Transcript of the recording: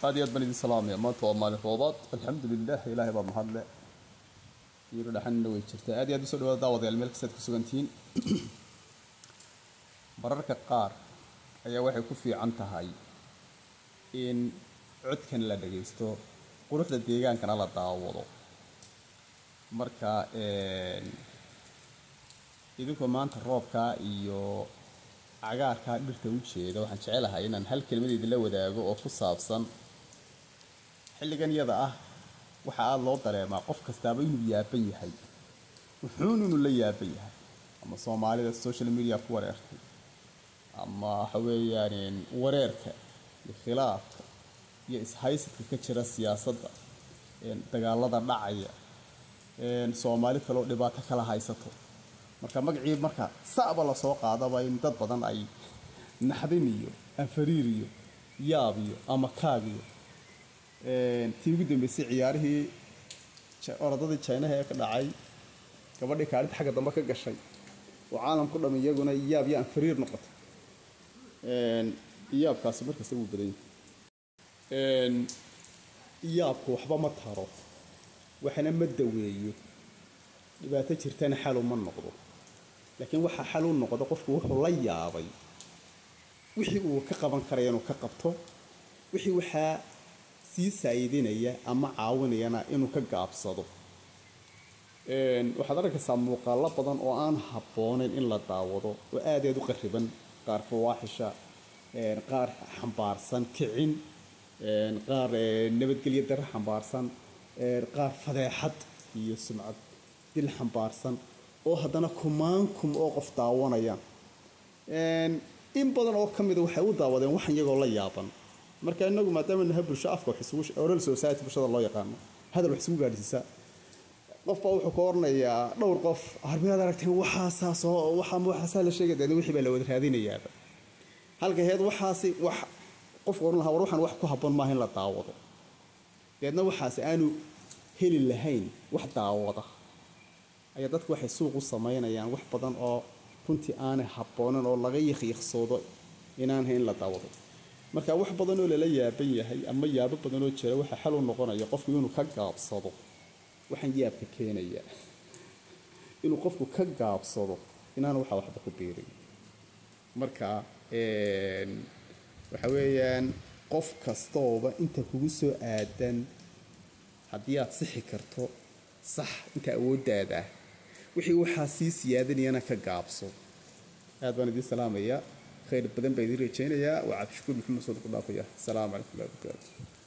aad iyo aad baan idin salaamaya maanta waa maalin roobaad alxamdulilah ilaahay baa mahadle yiro dhaxanina way jirtaa aad iyo aad usoo dhawaada daawadayaal meel kastaad ku sugantihiin mararka qaar ayaa waxay ku fiican tahay in codkan la dhagaysto quruxda deegaankana la daawado marka idinkoo maanta roobkaa iyo cagaarkaa dhirta u jeeda waxaan jecelahay inaan hal kelmad idinla wadaago oo ku saabsan xilligan yada ah waxa aada loo dareemaa qof kastaaba inuu yaaban yahay wuxuun inuu la yaaban yahay ama soomaalida social media ku wareertay ama waxa weeyaan wareerka iyo khilaafka iyo ishaysadka ka jira siyaasadda dagaalada dhacaya soomaali kaleo dhibaato kala haysato marka magacii marka sa'ba lasoo qaadaba in dad badan ay naxdin iyo anfariir iyo yaab iyo ama kaag iyo tii ugu dambeysay ciyaarihii orodadii jinaha ee ka dhacay gabadhii kaalinta xagga dambe ka gashay oo caalamku dham iyaguna yaab iyo anfariir noqotay yaabkaasi markasta wuu badan yahay yaabku waxba ma taro waxna ma daweeyo dhibaato jirtana xalu ma noqdo laakiin waxaa xal u noqda qofku wuxuu la yaabay wixii uu ka qaban karaya inuu ka qabto wixii waxaa sii saayidinaya ama caawinayana inuu ka gaabsado waxaad arkaysaa muuqaalo badan oo aan habboonayn in la daawado oo aad aad u qariban qaar fawaaxisha qaar xambaarsan kicin qaar nabadgelyo dare xambaarsan qaar fadeexad iyo sumcad dil xambaarsan oo haddana kumaankum oo qof daawanayaan in badan oo ka mida waxay u daawadeen waxan iyagoo la yaaban marka inagu maadaama nahay bulsho afka oral society bulshada loo yaqaano hadal wax isugu gaadhsiisa qofbaa wuxuu ka oranayaa dhowr qof harmiyaad aragteen waxaasaa soo waxaama waxaasaa la sheegay deedna wixii baa la wada raadinayaaba halka heed waxaasi wax qofka oran lahaa war waxaan wax ku habboon maaha in la daawado deedna waxaasi aanu heli lahayn wax daawada ayaa dadku waxay suuq u samaynayaan wax badan oo runtii aanay habboonan oo laga yakhyaksoodo inaan hayn la daawado marka wax badan oo lala yaaban yahay ama yaabo badan oo jira waxaa xal u noqonaya qofku inuu ka gaabsado waxaan yaabka keenaya inuu qofku ka gaabsado inaan waxa waxba ku biirin marka waxa weeyaan qof kastooba inta kugu soo aadan haddii aad sixi karto sax inta awooddaada ah wixii waxaa sii siyaadanayana ka gaabso aad baan idiin salaamayaa khayr badan baa idiin rajaynayaa waa cabdishakuur maxamed sood ku dhaafaya asalaamu calaykum warahi barakaatu